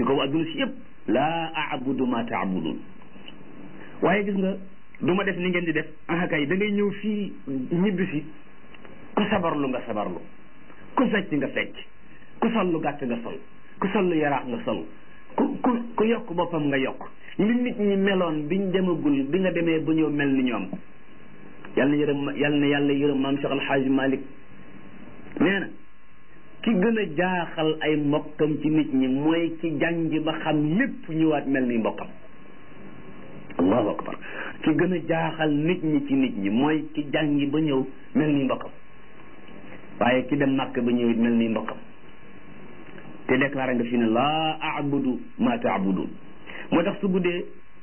kaw adduna si yëpp laa abudu ma taabudun waaye gis nga du ma def ni ngeen di def ah kay da ngay ñëw fii ñibbi si ku sabarlu nga sabarlu ku fecc nga fecc ku sol lu gàtt nga sol ku sol lu yaraax nga sol ku ku ku yokk boppam nga yokk li nit ñi meloon biñ demagul bi nga demee ba ñëw mel ni ñoom yal na yërëm yal na yàlla yërëm maam Cheikh Alxaaji Malik nee na ki gën a jaaxal ay mbokkam ci nit ñi mooy ki jàngi ba xam lépp ñëwaat mel ni mbokkam allahu akbar ki gën a jaaxal nit ñi ci nit ñi mooy ki jàngi ba ñëw mel ni mbokkam waaye ki dem màkk ba ñëw it mel ni mbokkam te déclaré nga fi ne laa abudu ma taabudun moo tax su guddee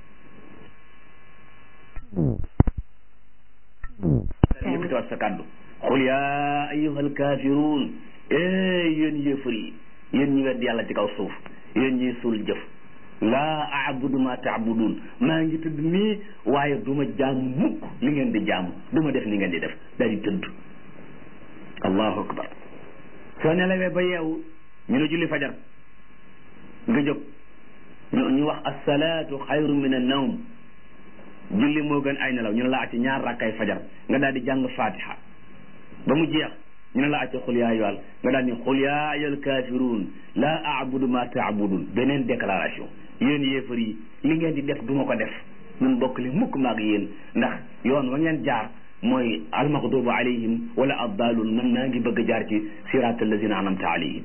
yëkkatiwaat sa kàddu xul yaa ayuha alkaafiruun ee yéen yéefar yi yéen ñi wedd yàlla ci kaw suuf yéen ñiy suul jëf laa abudu ma taabudun maa ngi tëdd nii waaye du ma jaamu mukk li ngeen di jaamu du ma def ni ngeen di def daal di tëdd allahu akbar soo nelawee ba yeewu ñu ne julli fajar nga jóg ñu ñu wax assalaatu xayru min annawm julli moo gën ay nelaw ñu ne la acci ñaar rakkay fajar nga daal di jàng fatiha ba mu jeex ñu ne la acci xul yaa ayyuhal nga daal ni xul yaa ayyuhal kaafiruun laa abudu ma taabudun beneen déclaration yéen yéefar yi li ngeen di def du ma ko def ñun bokk li mukk maag yéen ndax yoon wa ngeen jaar mooy almaxdubu alayhim wala addaalun man naa ngi bëgg jaar ci siraat allazina anamta alayhim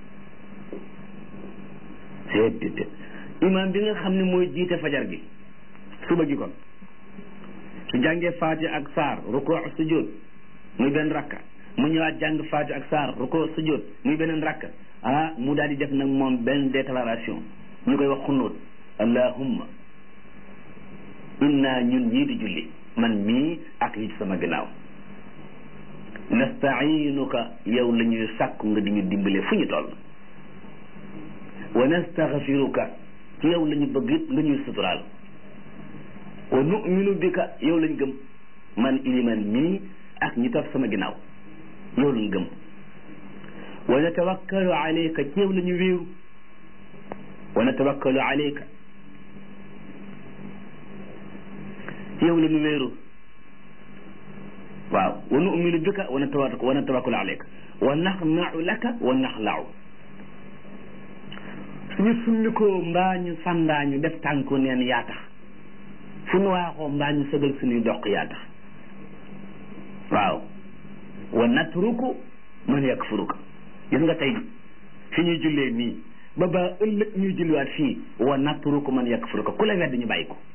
seet imaam bi nga xam ne mooy jiite fajar gi suba gi kon su jàngee faati ak saar rukoo sujjóot muy benn rakka mu ñëwaat jàng faati ak saar rukoo sujjóot muy beneen rakka ah mu daal di def nag moom benn déclaration ñu koy wax xunóot allahumma inna ñun ñii di julli man mii ak yi ci sama gannaaw nastainuka yow la ñuy sàkku nga di ñu dimbale fu ñu toll wa nastaxfiruka ci yow la ñu bëgg it nga ñuy suturaal wa nu'minu bika yow lañ gëm man iliman mii ak ñi topp sama ginnaaw yow lañ gëm wa natawakkalu alayka ci yow la ñu wéeru wa natawakkalu alayka ci yow la ñu wéeru waaw wa nu'minu bika wa natawakkalu wa natawakkalu alayka wa naxna'u laka wa naxla'u suñu summikoo mbaa ñu sandaañu def tànku neen yaa tax fu nu waaxoo mbaa ñu sëgal suñuy doq yaa tax waaw wa natruku man yakfuruka gis nga tey fi ñuy jullee nii ba ba ëllëg ñuy julliwaat fii wa natruku man yakfuruka ku la wedd ñu bàyyi ko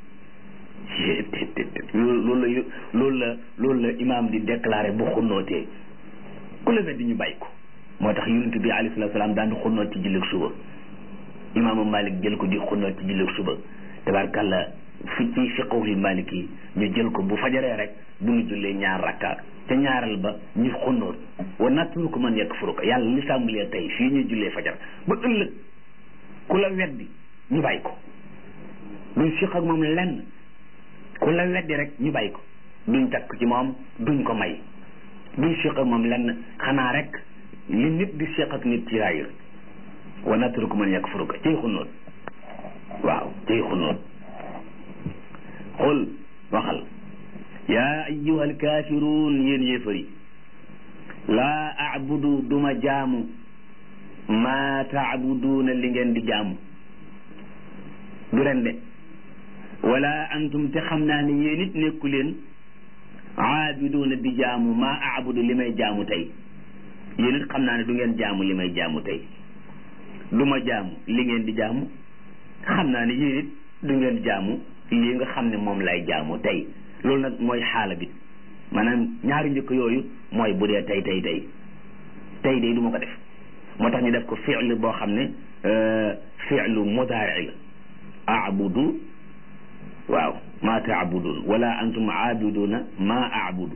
loolu la loolu la loolu la imaam di déclaré bu xunnootee ku la wedd ñu bàyyi ko moo tax yonent bi alayhi salaatu salaam daan xunnoot ci jullit suba imaamu Malik jël ko di xunnoot ci jullit suba tabaarkàlla fi ci fiqhul Malik yi ñu jël ko bu fajaree rek bu ñu jullee ñaar rakka ca ñaareel ba ñu xunnoot wa natruku man yakfuruka yàlla li tàmbalee tey fii ñuy jullee fajar ba ëllëg ku la weddi ñu bàyyi ko duñ fiq ak moom lenn ku la weddi rek ñu bàyyi ko duñ takk ci moom duñ ko may duñ fiq ak moom lenn xanaa rek li nit di fiq ak nit ci raayir wa natruku man yakfuruka ciy xunnoot waaw ciy xunnoot xul waxal yaa ayyuha alkaafiruun yéen yéefar yi laa abudu duma jaamu maa taabuduuna li ngeen di jaamu du ren de wala antum te xam naa ne yéen it nekku leen aabiduuna di jaamu maa abudu li may jaamu tey yéen it xam naa ne du ngeen jaamu li may jaamu tey du ma jaamu li ngeen di jaamu xam naa ne yéen it du ngeen jaamu lii nga xam ne moom lay jaamu tey loolu nag mooy xaala bi maanaam ñaari njëkk yooyu mooy bu dee tey tey tey tey day du ma ko def moo tax ñu def ko fi'l boo xam ne fi'lu mudaari la abudu waaw ma taabudun wala antum aabiduna ma abudu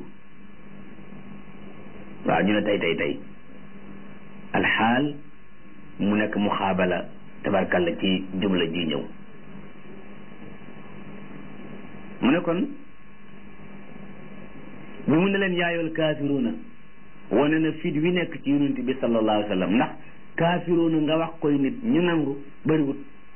waaw ñu ne tey tey tey alxaal mu nekk muxaabala tabarkalla ci jumla ji ñëw mu ne kon bi mu ne leen yaayool kaafiruuna wane na fit wi nekk ci yonent bi sallallahu alayhi wa sallam ndax kaafiruuna nga wax koy nit ñu nangu bëriwut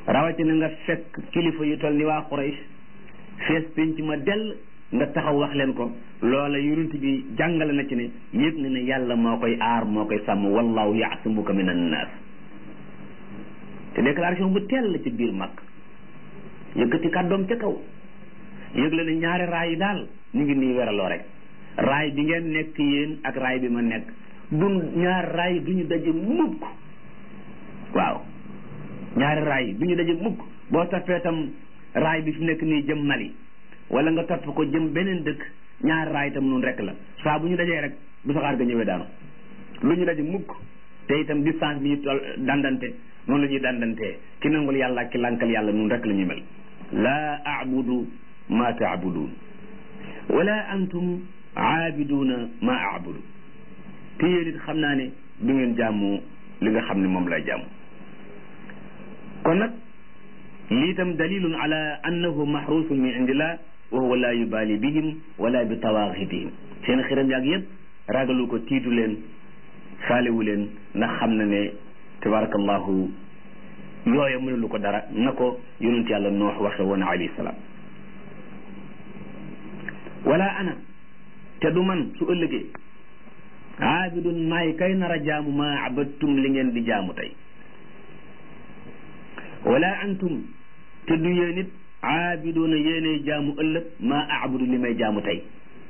rawatina nga fekk kilifa yu toll ni waa Quraysh fees penc ma dell nga taxaw wax leen ko loola yonent bi jàngale na ci ne yëg na ne yàlla moo koy aar moo koy sàmm wallahu yaasimuka min annaas te déclaration bu teel la ci biir mag yëkkati kàddoom ca kaw yëg la ne ñaari raay yi daal ñu ngi nii weraloo rek raay bi ngeen nekk yéen ak raay bi ma nekk du ñaari raay du ñu daje mukk waaw ñaari raay du ñu daje mukk boo toppee tam raay bi fi nekk nii jëm Mali wala nga topp ko jëm beneen dëkk ñaari raay itam noonu rek la saa bu ñu dajee rek bu saxaar ga ñëwee daanu lu ñu daje mukk te itam distance bi ñu toll dandante noonu la ñuy dandantee ki nangul yàlla ak ki lànkal yàlla noonu rek la ñuy mel laa abudu ma taabuduun wala antum aabiduuna ma abudu te yéen it xam naa ne du ngeen jaamu li nga xam ne moom lay jaamu kon nag lii tam dalilun ala annahu mahrusun min indillah wa huwa la yubali bihim wala bi tawaaxitihim seen xiram yaag yëpp ragalu ko tiitu leen faalewu leen ndax xam na ne tabarakallahu yooya mënulu ko dara na ko yonent yàlla noox waxe woon alayhi salaam wala ana te du man su ëllëgee aabidun maay kay nar a jaamu maa abattum li ngeen di jaamu tey wala antum te du yéen it aabiduuna yéenay jaamu ëllëg maa aabudu li may jaamu tey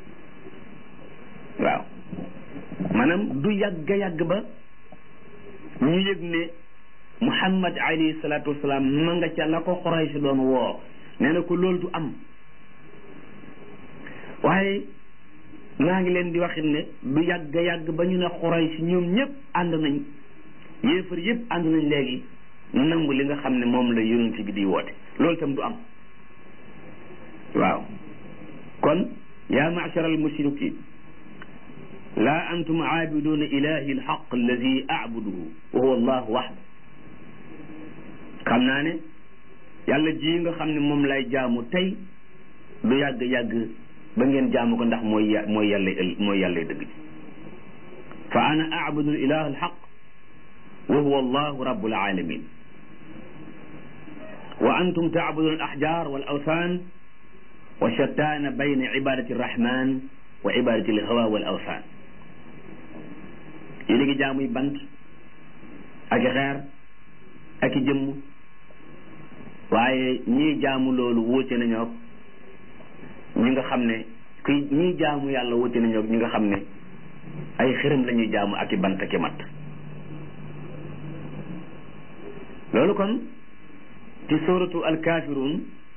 waaw maanaam du yàgg yàgg ba ñu yëg ne muhammad alayhi salaatu wasalaam ma nga ca la ko Quraysh doon woo nee na ko loolu du am waaye maa ngi leen di waxit ne du yàgg yàgg ba ñu ne Quraysh ñoom ñëpp ànd nañ yéefar yëpp ànd nañ léegi nangu li nga xam ne moom la yonent bi di woote loolu itam du am waaw kon yaa ma'shar al mushrikin laa antum aabiduuna ilahi alxaq alladi aabuduhu wa huwa allahu waxda xam naa ne yàlla ji nga xam ne moom lay jaamu tey du yàgg-yàgg ba ngeen jaamu ko ndax mooy mooy yàlla mooy yàlla dëgg ji fa ana aabudu ilah alxaq wa huwa allahu rabbul alamin wa antum taabuduuna al ahjar wal awthan wa shattaana bayna ibadati arrahman wa ibadati alhawa wal awthan yéen a ngi jaamuy bant ak i xeer ak i jëmm waaye ñii jaamu loolu wóote nañoo ñi nga xam ne kuy ñii jaamu yàlla wóote nañoo ñi nga xam ne ay xërëm la ñuy jaamu ak i bant ak i matt loolu kon ci suratu alkafirun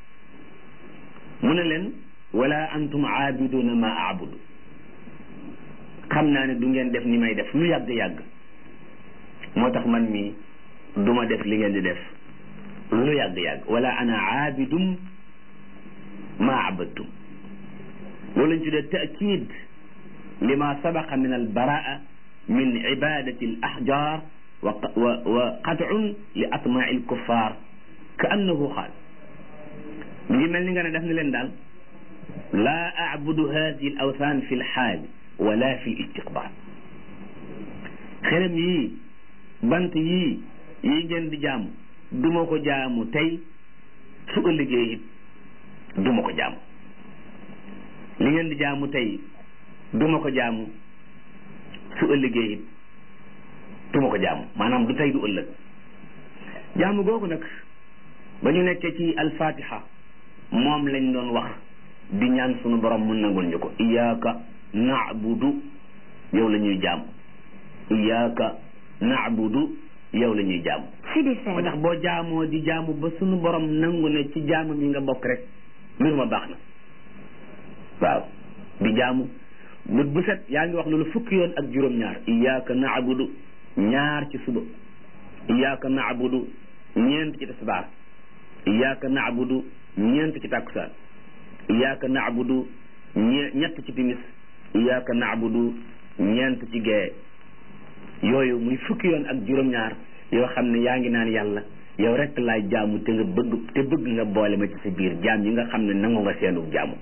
mu ne leen wala antum aabiduna ma aabudu xam naa ne du ngeen def ni may def lu yàgg-yàgg moo tax man mi du ma def li ngeen di def lu yàgg-yàgg wala ana aabidum ma abadtum loolu lañ tuddee taakid lima sabaqa min albaraa min ibadati al ahjar wa wa wa qat'un li atma'i al kuffar ka annahu qaal mi ngi mel ni nga ne def na leen daal laa abudu hadihi al awthan fi l xaali wala fi istiqbal xerem yii bant yii yii ngeen di jaamu duma ko jaamu tey su ëllëgee it duma ko jaamu li ngeen di jaamu tey duma ko jaamu su ëllëgee it duma ko jaamu maanaam du tey du ëllëg jaamu googu nag ba ñu nekkee ci alfatiha moom lañ doon wax di ñaan sunu borom mun nangul ñu ko iyaaka naabudu yow la ñuy jaam iyaaka naabudu yow la ñuy jaam moo tax boo jaamoo di jaamu ba sunu borom nangu ne ci jaamam yi nga bokk rek mbir ma baax na waaw di jaamu bët bu set yaa ngi wax loolu fukki yoon ak juróom-ñaar iyaaka naabudu ñaar ci suba iyaaka naabudu ñeent ci tisbaar iyaaka naabudu ñeent ci takkusaan iyaaka naabudu ñe ñett ci timis iyaaka naabudu ñeent ci gee yooyu muy fukki yoon ak juróom-ñaar yoo xam ne yaa ngi naan yàlla yow rek laay jaamu te nga bëgg te bëgg nga boole ma ci sa biir jaam yi nga xam ne nangu nga seenu jaamu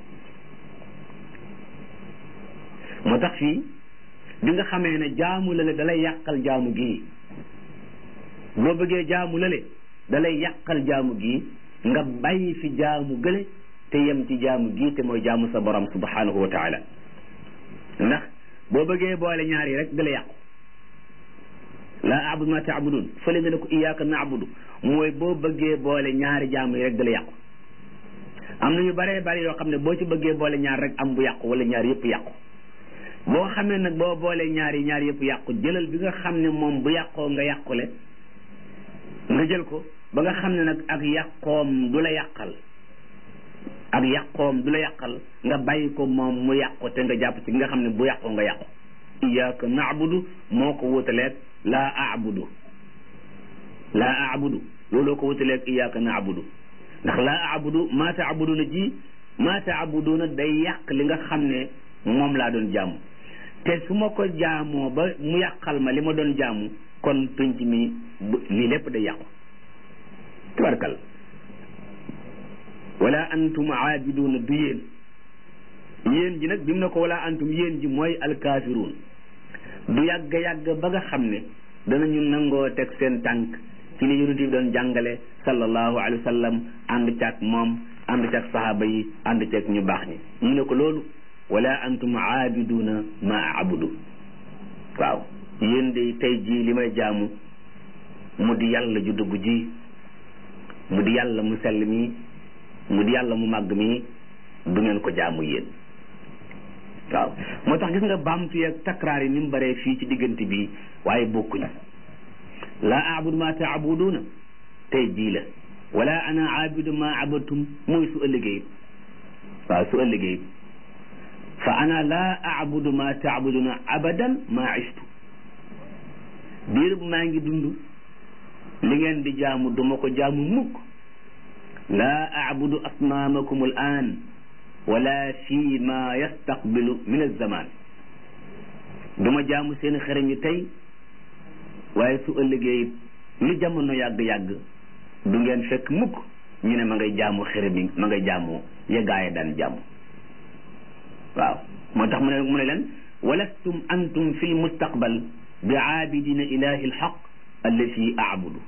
moo tax fii bi nga xamee ne jaamu lale dalay yàqal jaamu gii boo bëggee jaamu lale dalay yàqal jaamu gi nga bàyyi fi jaamu gële te yem ci jaamu gi te mooy jaamu sa borom subhanahu wa taala ndax boo bëggee boole ñaar yi rek dala yàqu laa abudu ma taabudun fële nga ne ko iyaaka naabudu mooy boo bëggee boole ñaari jaamu yi rek dala yàqu am na yu baree bari yoo xam ne boo ci bëggee boole ñaar rek am bu yàqu wala ñaar yëpp yàqu boo xamee nag boo boolee ñaar yi ñaar yëpp yàqu jëlal bi nga xam ne moom bu yàqoo nga yàqule nga jël ko ba nga xam ne nag ak yàqoom du la yàqal ak yàqoom du la yàqal nga bàyyi ko moom mu yàqu te nga jàpp ci nga xam ne bu yàqoo nga yàqu iyaaka naabudu moo ko wutaleeg laa aabudu laa aabudu looloo ko wutaleeg iyaaka naabudu ndax laa aabudu maa taabuduna ji maa taabuduna day yàq li nga xam ne moom laa doon jaamu te su ma ko jaamoo ba mu yàqal ma li ma doon jaamu kon penc mi lii lépp day yàqu tabarkal wala antum aabiduuna du yéen yéen ji nag bi mu ne ko wala antum yéen ji mooy alkaafiruun du yàgg yàgg ba nga xam ne danañu nangoo teg seen tànk ci li yonent bi doon jàngale sallallahu alayhi wa sallam ànd caag moom ànd caag sahaaba yi ànd caag ñu baax ñi mu ne ko loolu wala antum aabiduuna ma abudu waaw yéen de tey jii li may jaamu mu di yàlla ju dugg ji mu di yàlla mu sell mi mu di yàlla mu màgg mi du ngeen ko jaamu yéen waaw moo tax gis nga baamtu yeeg takraar yi ni mu bëree fii ci diggante bi waaye bokkuñu laa abudu ma taabuduuna tey jii la wala ana abidu ma abadtum mooy su ëllëgee waaw su ëllëgee fa ana laa abudu ma taabuduna abadan ma istu biir maa ngi dund li ngeen di jaamu duma ko jaamu mukk laa abudu asnaamakum al an wala fi ma yastaqbilu min alzaman duma jaamu seen xërëm yi tey waaye su ëllëgee li jamono yàgg-yàgg du ngeen fekk mukk ñu ne ma ngay jaamu xërëm yi ma ngay jaamu yegaaye daan jaamu waaw moo tax mu ne mu ne leen walastum antum fi lmustaqbal bi aabidina ilahi alxaq allati aabudu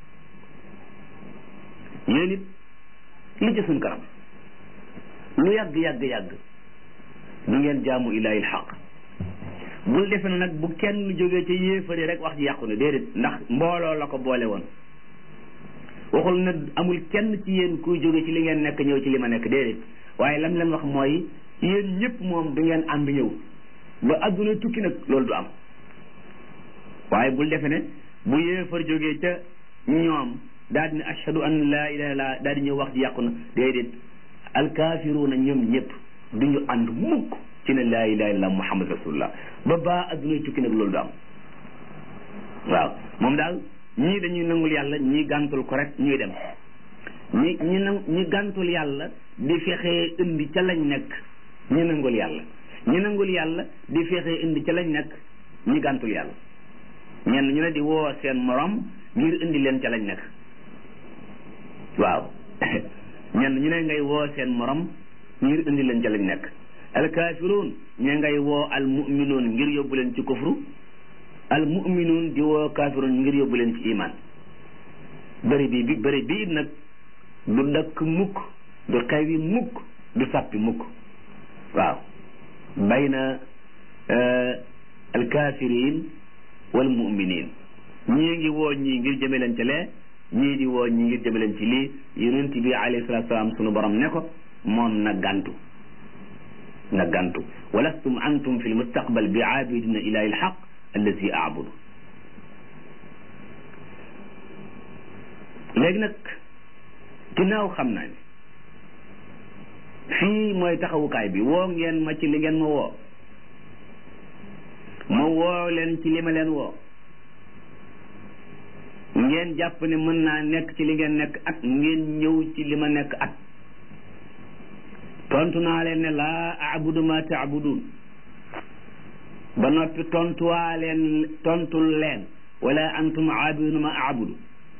yéen it li ci suñ kanam lu yàgg yàgg yàgg du ngeen jaamu ilahi alxaq bul defe na nag bu kenn jógee ca yéefari rek wax ji yàqu ne déedéet ndax mbooloo la ko boole woon waxul ne amul kenn ci yéen kuy jóge ci li ngeen nekk ñëw ci li ma nekk déedéet waaye lam leen wax mooy yéen ñëpp moom du ngeen ànd ñëw ba adduna tukki nag loolu du am waaye bul defe ne bu yéefar jógee ca ñoom daal di ne ashhadu an laa ilaha illa daal di ñëw wax ji yàqu na déedéet alkaafiruuna ñoom ñëpp du ñu ànd mukk ci ne laa ilaha illa muhammad rasulullah ba baa adduna tukki nag loolu du am waaw moom daal ñii dañuy nangul yàlla ñii gàntul ko rek ñuy dem ñi ñi nang ñi gàntul yàlla di fexee indi ca lañ nekk ñi nangul yàlla ñi nangul yàlla di fexee indi ca lañ nekk ñi gàntul yàlla ñenn ñu ne di woo seen morom ngir indi leen ca lañ nekk waaw ñenn ñu ne ngay woo seen morom ngir indi leen ca lañ nekk alkaafiruun ñe ngay woo al muminuun ngir yóbbu leen ci kufru al muminuun di woo kaafiruun ngir yóbbu leen ci iman bëri bi bi bëri bii nag du dakk mukk du xewi mukk du sàppi mukk waaw bayna alkaafiriin wal muminin ñii ngi woo ñii ngir jëme leen ci lee ñii di woo ñii ngir jëme leen ci lii yonent bi alayhi salaatu salaam sunu borom ne ko moom na gàntu na gàntu walastum antum fi lmustaqbal bi aabidina ilahi alxaq allazi aabudu léegi nag ginnaaw xam naa ne fii mooy taxawukaay bi woo ngeen ma ci li ngeen ma woo ma woo leen ci li ma leen woo ngeen jàpp ne mën naa nekk ci li ngeen nekk at ngeen ñëw ci li ma nekk at tontu naa leen ne laa abudu ma taabudun ba noppi tontuwaa leen tontul leen wala antum aabiduna ma abudu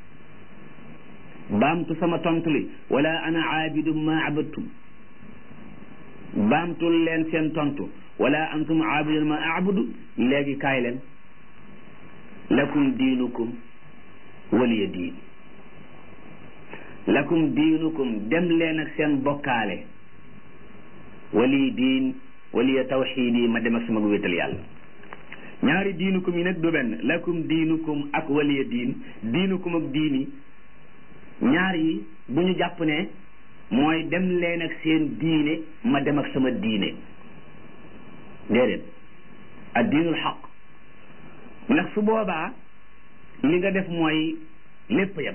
baamtu sama tontu li wala ana aabidu ma abadtum baamtul leen seen tontu wala antum aabiduna ma abudu léegi kaay leen lakum diinukum waliya diin lakum diinukum dem leen ak seen bokkaale wali diin waliya tawxiid yi ma dem ak sama wéetal yàlla ñaari diinukum yi nag du benn lakum diinukum ak waliya diin diinukum ak diini ñaar yi bu ñu jàpp ne mooy dem leen ak seen diine ma dem ak sama diine déedéet ad diinul xaq ndax su boobaa li nga def mooy lépp yem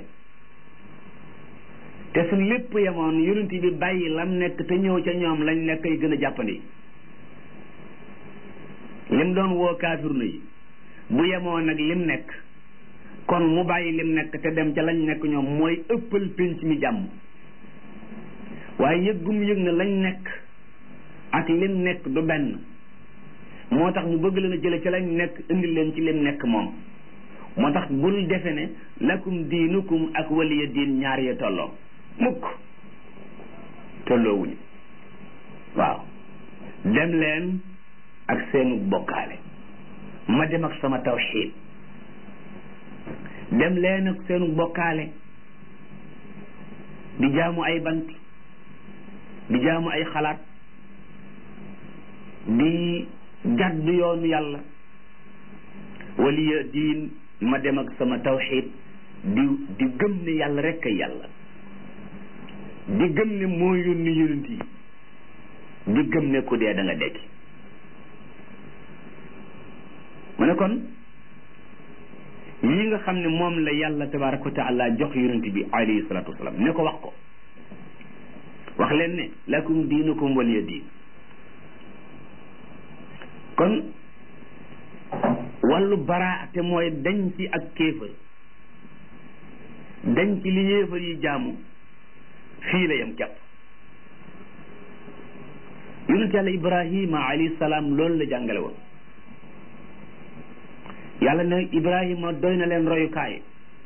te su lépp yemoon yonent bi bàyyi lam nekk te ñëw ca ñoom lañ nekk ay gën a jàppandi lim doon woo kaafiruna yi bu yemoon nag lim nekk kon mu bàyyi lim nekk te dem ca lañ nekk ñoom mooy ëppal pénc mi jàmm waaye yëggum yëg na lañ nekk ak lim nekk du benn moo tax mu bëgg leen a jële ca lañ nekk indi leen ci lim nekk moom moo tax bul defe ne lakum diinukum ak waliya diin ñaar ya tolloo mukk tolloowuñu waaw dem leen ak seenu bokkaale ma dem ak sama tawxiid dem leen ak seenu bokkaale di jaamu ay bant di jaamu ay xalaat di jàdd yoonu yàlla waliya diin ma dem ak sama tawxiid di di gëm ne yàlla rekk ay yàlla di gëm ne moo yónni yonent yi di gëm ne ku dee da nga dekki mu ne kon yi nga xam ne moom la yàlla tabaraka wa taala jox yonent bi alayhi salatu wasalaam ne ko wax ko wax leen ne lakum diinukum waliya diin kon wàllu baraa te mooy dañ ci ak kéefër dañ ci li yéefar yi jaamu fii la yam kepp yonent yàlla ibrahima alayhi salaam loolu la jàngale woon yàlla ne ibrahima doy na leen royukaay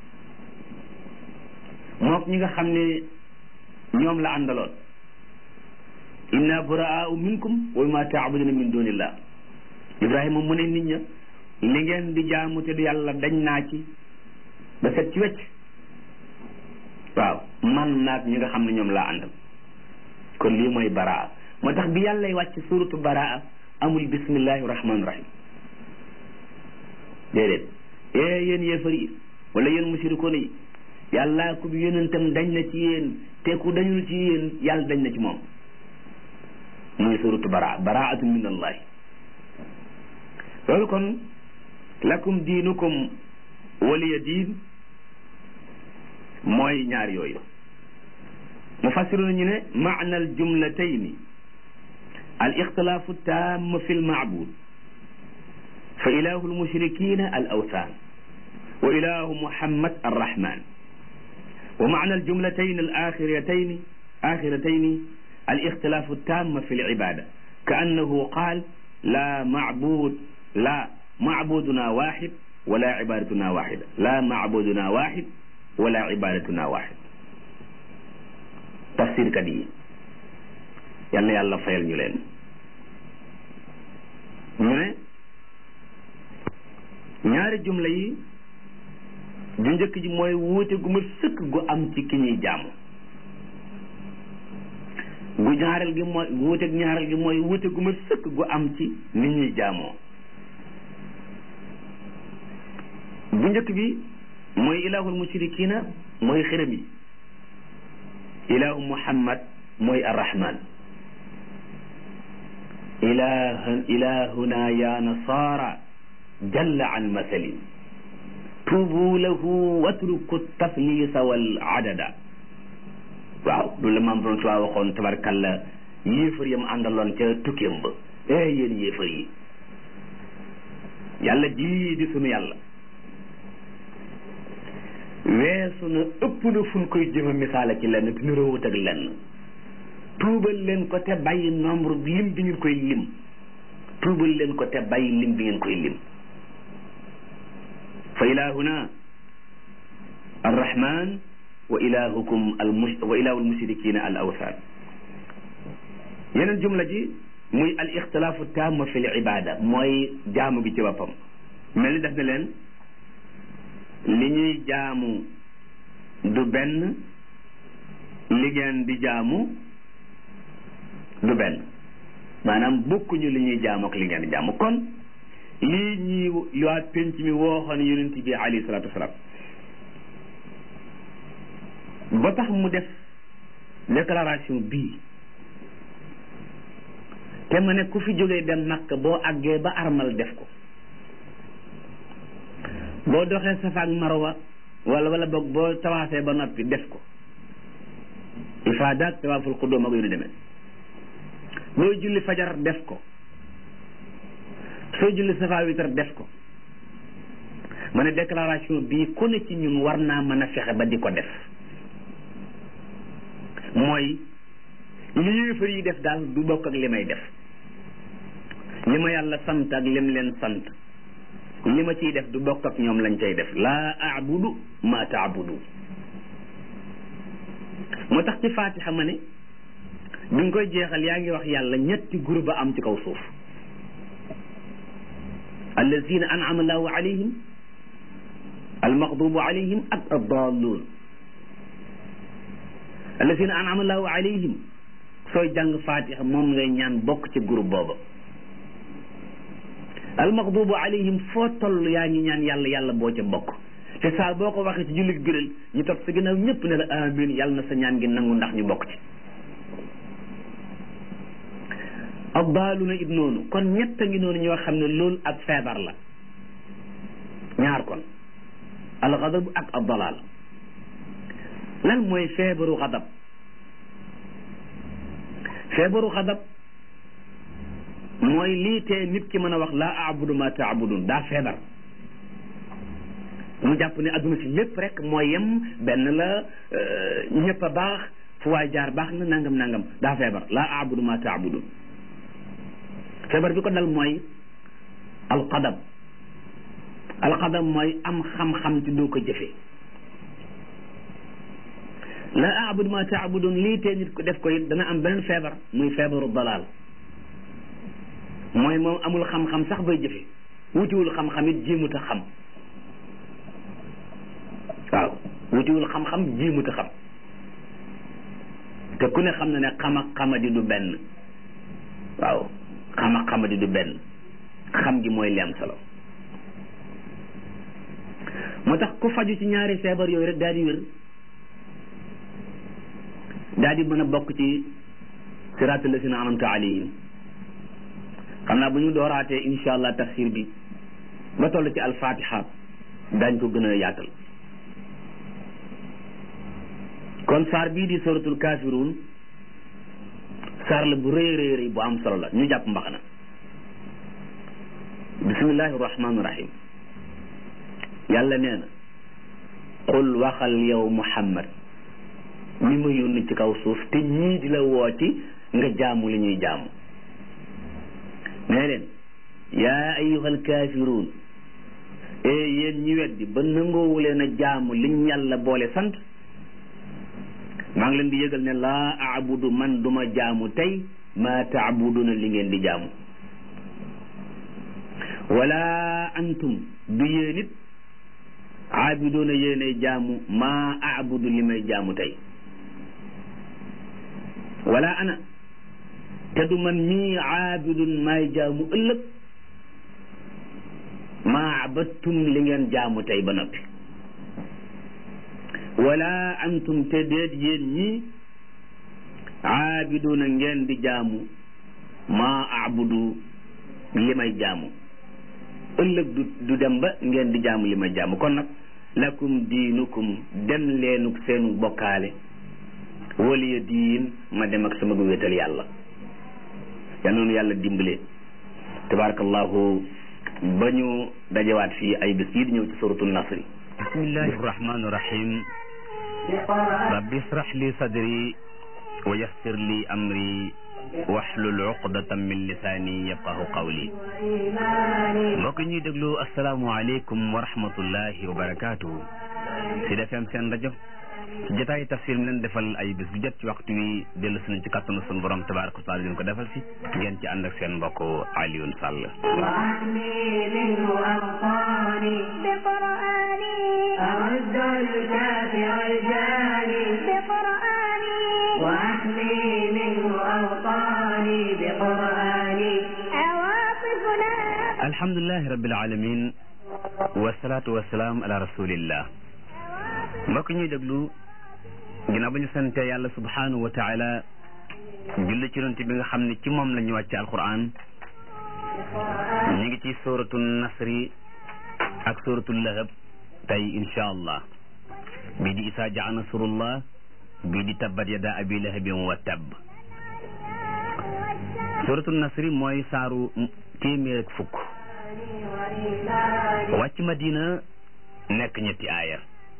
mook ñi nga xam ne ñoom la àndaloon inna buraau minkum wa ma taabuduna min dunillah ibrahima mu ne nit ña li ngeen di jaamu te du yàlla dañ naa ci ba set ci wecc waaw man naag ñi nga xam ne ñoom laa àndal kon lii mooy baraa moo tax bi yàllay wàcc suratu baraa amul bismillahi rahmaani rahim déedéet ee yéen yéefar yi wala yéen musirikoon yi yàllaa ku bi yonentam dañ na ci yéen te ku dañul ci yéen yàlla dañ na ci moom muy suratu baraa baraatu min allahi loolu kon lakum diinukum waliya diin mooy ñaar yooyu mufassiruna ñu ne maana al jumlatayni al ixtilaafu taam fi l maabud fa ilahu lmushrikina al awthan wa ilahu muhammad arrahman wa maana al jumlatayn al axiratayn axiratayn al ixtilaafu taam fi l ibada ka annahu qaal la macbud la macbuduna waxid wala ibadatuna waxida la macbuduna waxid wala ibadatuna waxid tafsir kat yi yal na yàlla fayal ñu leen ñu ne ñaari jumla yi ju njëkk ji mooy wuute gu ma sëkk gu am ci ki ñuy jaamu gu ñaareel gi mooy wuute gu ñaareel gi mooy wuute gu ma sëkk gu am ci ni ñuy jaamoo bu njëkk bi mooy ilahul mushrikina mooy xërëm yi ilahu muhammad mooy arrahman ilaha ilahuna ya nasara jalla an masalin tuubu lahu watruku taflisa wal adada waaw du la maam doon tuwaa waxoon tabarkalla yéefar yam àndaloon ca tukkeem ba eh yéen yéefar yi yàlla ji di sunu yàlla weesu na ëpp na fu ñu koy jëma misaala ci lenn te niroowut ak lenn tuubal leen ko te bàyyi nombre lim bi ngeen koy lim tuubal leen ko te bàyyi lim bi ngeen koy lim fa ilahuna arrahman wa ilahukum al mus wa ilahu almushrikina al awthan yeneen jumla ji muy al ixtilaafu taam fi l ibada mooy jaamu gi ci boppam mel ni def na leen li ñuy jaamu du benn li ngeen di jaamu du benn maanaam bokkuñu li ñuy jaamu ak li ngeen di jaamu kon lii ñuy waa penc mi wooxoon yonent bi alayhi salaatu wasalaam ba tax mu def déclaration bii te ma ne ku fi jógee dem Makka boo àggee ba armal def ko boo doxee Safa ak Marwa wala wala boog boo tawaafee ba noppi def ko ifaada ak tawaaful xudóom ak yu demee booy julli fajar def ko sooy julli Safa witar def ko ma ne déclaration bii ku ne ci ñun war naa mën a fexe ba di ko def mooy li yéefar yi def daal du bokk ak li may def li ma yàlla sant ak lim leen sant li ma ciy def du bokk ak ñoom lañ cay def laa abudu ma taabudu moo tax ci faatixa ma ne bi nga koy jeexal yaa ngi wax yàlla ñetti groupe ba am ci kaw suuf allazina an'ama allahu alayhim almaxdubu alayhim ak addalluun allazina an'ama allahu alayhim sooy jàng faatixa moom ngay ñaan bokk ci groupe booba almaxdubu alayhim foo toll yaa ngi ñaan yàlla yàlla boo ca bokk te saa boo ko waxee ci jullit biral ñu topp sa ginnaaw ñëpp ne la amin yàlla na sa ñaan gi nangu ndax ñu bokk ci addaaluna it noonu kon ñett a ngi noonu ñoo xam ne loolu ak feebar la ñaar kon alxadab ak addalaal lan mooy feebaru xadab feebaru xadab mooy lii tee nit ki mën a wax laa abudu ma taabudun daa feebar mu jàpp ne adduna si lépp rek mooy yem benn la ñëpp a baax fu waay jaar baax na nangam nangam daa feebar laa abudu ma taabudun feebar bi ko dal mooy alqadab alqadab mooy am xam-xam ci doo ko jëfee laa abudu ma taabudun lii tee nit ko def ko it dana am beneen feebar muy feebaru dalaal mooy moom amul xam-xam sax bay jëfe wutiwul xam-xam it jéemut a xam waaw wutiwul xam-xam jéemut a xam te ku ne xam na ne xam ak xamadi du benn waaw xam ak xamadi du benn xam gi mooy li am solo moo tax ku faju ci ñaari feebar yooyu rek daal di wér daal di mën a bokk ci siraatal lazina an'amta alayhim xam naa bu ñu dooraatee insha allah tafsir bi ba toll ci alfatiha daañ ko gën a yaatal kon saar bii di suratul kafirun saar la bu rëy rëy rëy bu am solo la ñu jàpp mbaxana bismillahi rahmaani rahim yàlla nee na qul waxal yow muhammad mi ma yónni ci kaw suuf te ñii di la wooti nga jaamu li ñuy jaamu nee leen yaa ayyuhal kaafiruun e yéen ñi weddi ba nangoowu leen a jaamu liñ yàlla boole sant maa ngi leen di yëgal ne laa aabudu man duma jaamu tey maa taabuduna li ngeen di jaamu wala antum du yéen it aabiduna yéenay jaamu maa aabudu li may jaamu tey wala ana te du man mii aabidun maay jaamu ëllëg maa abattum li ngeen jaamu tey ba noppi wala antum te déet yéen ñii aabiduna ngeen di jaamu maa abudu li may jaamu ëllëg du du dem ba ngeen di jaamu li may jaamu kon nag lakum diinukum dem leenuk seenu bokkaale waliya diin ma dem ak sama gu wéetal yàlla yal noonu yàlla dimbale tabarakallahu ba ñu dajewaat fii ay bés yi di ñëw ci suratul nasri bismillahi rahmani rahim rabbi israh li sadri wa yassir li amri waxlul uqdatan min lisaani yafqahu qawli mbokk ñuy déglu asalaamualeykum wa rahmatullahi wa barakatuhu si defeem seen rajo ci jotaay tafsir mi leen defal ay bés bu jot ci waxtu wi dellu suñu ci kattanu sunu borom tabaraka wa taala leen ko defal si ngeen ci ànd ak seen mbokk Alioune Sall بقرآني أرد الكافر الجاني بقرآني alhamdulilahi rabbil alamin wasalaatu wasalaam ala rasulillah mbokk ñuy déglu ginnaaw ba ñu sante yàlla subhanahu wa taala julli ci yonent bi nga xam ne ci moom la ñu wàcce alquran ñu ngi ci suratu nasri ak suratu lahab tey insha allah bii di isaa jaa nasrullah bii di tabbat yada abi lahabin wa tabb suratu nasri mooy saaru téeméer ak fukk wàcc madina nekk ñetti aaya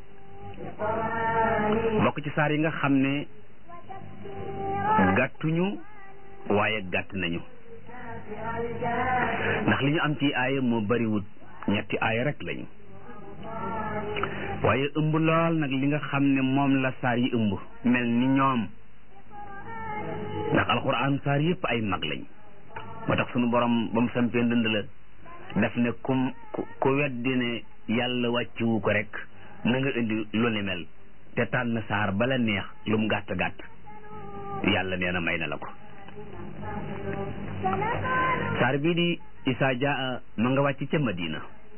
bokk ci saar yi nga xam ne gàttuñu waaye gàtt nañu ndax li ñu am ci aaya moo bariwut ñetti aaya rek lañu waaye ëmb lool nag li nga xam ne moom la saar yi ëmb mel ni ñoom ndax alxuraan saar yëpp ay mag lañ moo tax sunu borom ba mu sampee ndënd la daf ne kum ku weddi ne yàlla wàcciwu ko rek na nga indi lu ni mel te tànn saar bala neex lu mu gàtt gàtt yàlla nee na may na la ko saar bii di isaa jaa ma nga wàcc ca madina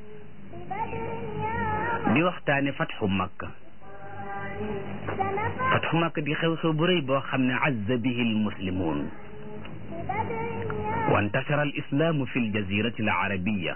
di waxtaane fatxu makka fatxu makka di xew-xew bu rëy boo xam ne azza bihi almuslimun wa intashara alislaamu fi aljazirati alarabiya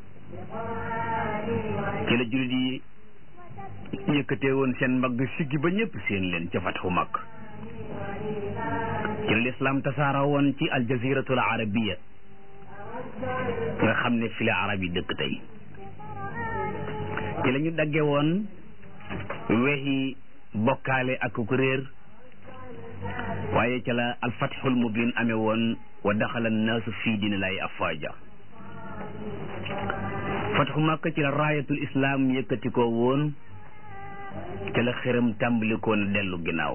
ci la jullit yi yëkkatee woon seen mbagg siggi ba ñëpp seen leen ca fatxu makka ci la lislaam tasaara woon ci aljaziratu alarabiya nga xam ne fi la arab yi dëkk tey ci la ñu dagge woon weexi bokkaale ak ku réer waaye ca la alfatxul mubin amee woon wa daxala annaasu fii diini lay afaaja fatxu màkk ci la raayatul islaam yëkkati ko woon ca la xëram tàmbali ko na dellu ginnaaw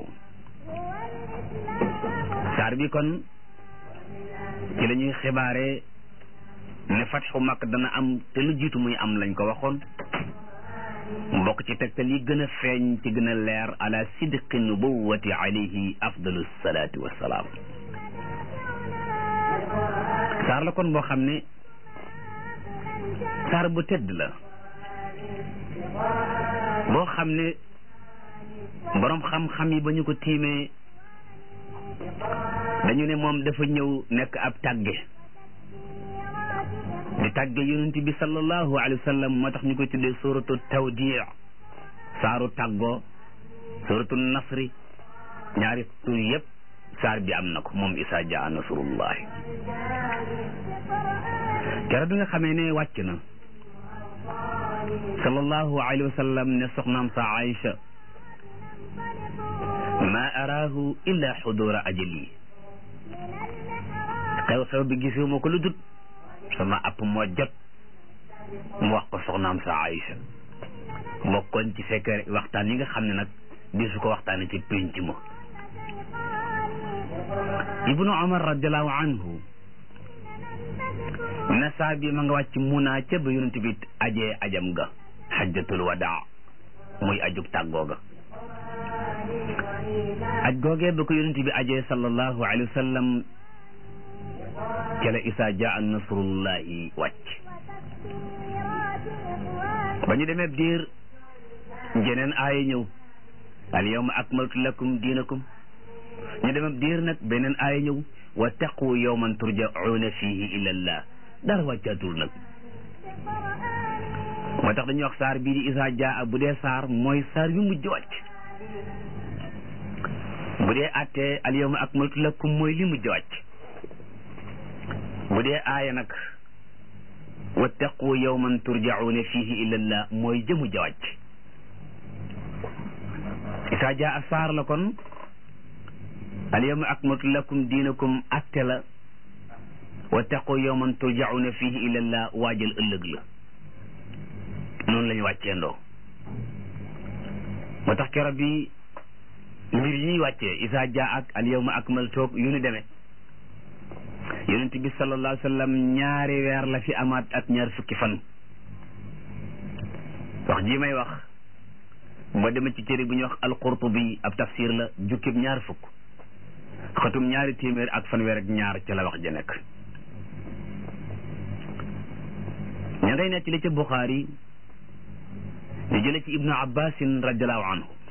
saar bi kon ci la ñuy xibaare ne fatxu màkk dana am te lu jiitu muy am lañ ko waxoon mbokk ci tegtal yi gën a feeñ ci gën a leer ala sidqi nubuwati alayhi afdalu salaati wassalaam saar la kon boo xam ne saar bu tedd la boo xam ne boroom xam-xam yi ba ñu ko tiimee dañu ne moom dafa ñëw nekk ab tàgge di tàgge yonent bi sallallahu alayhi wa sallam moo tax ñu koy tuddee suratu tawdi saaru tàggoo suratu nasri ñaari tur yëpp saar bi am na ko moom isaa jaa nasrullahi keroog bi nga xamee ne wàcc na sallallahu alayhi wa sallam ne soxnaam sa Aïcha ma araahu illa xudura ajali xew-xew bi gisuma ko lu dut sama app moo jot mu wax ko soxnaam sa Aïcha bokkoon ci fekk waxtaan yi nga xam ne nag di su ko waxtaane ci pénc ma ibnu Umar radiallahu anhu na saa bi ma nga wàcc munaa ca ba yonent bi ajee ajam ga xajjatul wadaa muy ajug tàggoo ga aj googee ba ko yonent bi ajee sallallahu alayhi wa sallam ca la isaa jaa nasrullahi wàcc ba ñu demee diir jeneen aaya ñëw al yawma akmaltu lakum diinakum ñu demee diir nag beneen aaya ñëw wa taqu yawman turjauna fihi ila allah dara wàccaatul nag moo tax dañuy wax saar bii di isaa jaa bu dee saar mooy saar yu mujj wàcc bu dee attee al yawma akmaltu lakum mooy li mujj wàcc bu dee aaya nag wattaqu yawman turjauna fihi ila allah mooy jëmu jawàcc isaa jaa saar la kon al yawma akmaltu lakum diinakum atte la wattaqu yawman turjauna fihi ila allah waajal ëllëg la noonu la ñu wàccee ndoo moo tax keroog bi mbir yi ñuy wàccee isaa jaa ak al yawma akmaltu yu ñu demee yonent bi sallallahu alayhi wa sallam ñaari weer la fi amaat ak ñaar fukki fan wax ji may wax boo demee ci téere bu ñuy wax alqurtubi ab tafsir la jukkib ñaar fukk xatum ñaari téeméer ak fanweer ak ñaar ca la wax ja nekk ngay nekk li ca Buxaari ñu jële ci ibnu abbasin radiallahu anhu